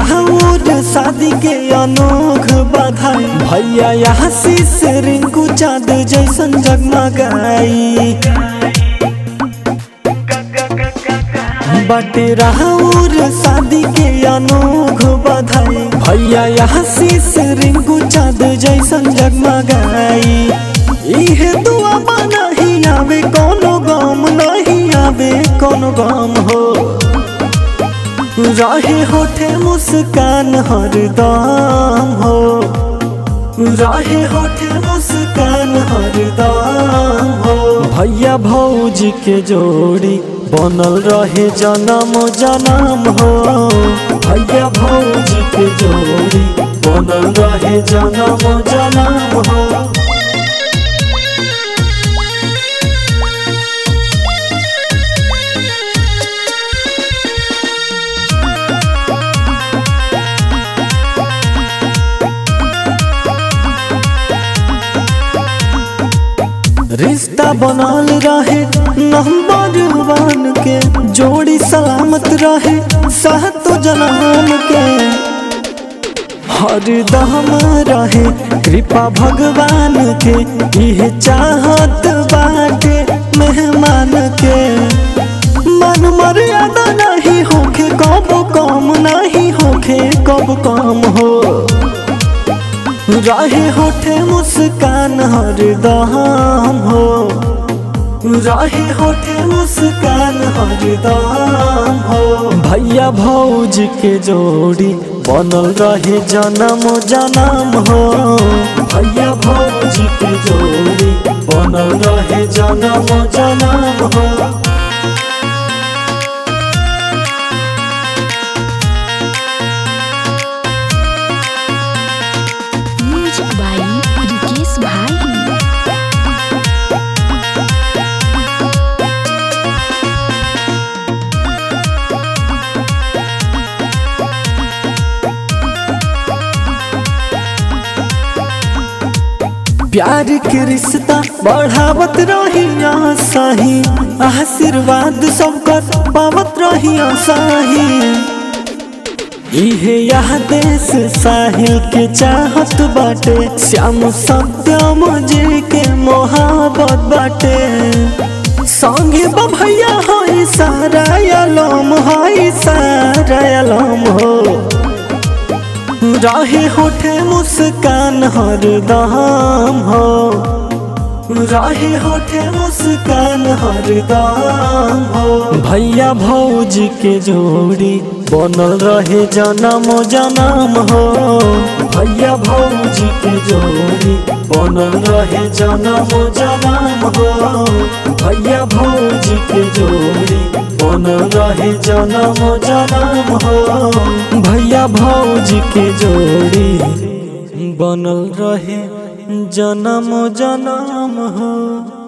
राहुल शादी के अनोख बधाई भैया यहाँ शीश रिंकू चाँद जैसन जगमगाई बाटे राहुल शादी के अनोख बधाई भैया यहाँ शीश रिंकू चाँद जैसन जगमगाई इहे दुआ नहीं आवे कोनो गम नहीं आवे कोनो गम हो रहे होठे मुस्कान हरदम हो रहे होठे मुस्कान हरदम हो भैया भौजी के जोड़ी बनल रहे जन्म जन्म हो भैया भौजी के जोड़ी बनल रहे जन्म जन्म हो रिश्ता बनल रहे नंबर वन के जोड़ी सलामत रहे सातो जन्म के हरदम रहे कृपा भगवान के इहे चाहत बाटे मेहमान के मन मर्यादा नहीं होखे कब कम नहीं होखे कब कम हो रहे होठे मुस्कान हरदम हो रहे होठे मुस्कान हरदम हो भैया भौज के जोड़ी बनल रहे जन्म जन्म हो भैया भौज के जोड़ी बनल रहे जन्म जन्म हो म्यूजिक बाई रिकेश भाई प्यार के रिश्ता बढ़ावत रही सही आशीर्वाद सबकर पावत रही सही इहे यह देश साहिल के चाहत बाटे श्याम सत्यम जी के मोहब्बत बाटे संगे भैया हई सारा अलम हई सारा अलम हो रहे होठे मुस्कान हरदम हो रहे होठे मुस्कान हरदम हो भैया भौज के जोड़ी बनल रहे जन्म जन्म हो भैया भौज के जोड़ी बनल रहे जन्म जन्म हो भैया भौज के जोड़ी बनल रहे जन्म जन्म हो भैया भौज के जोड़ी बनल रहे जन्म जन्म हो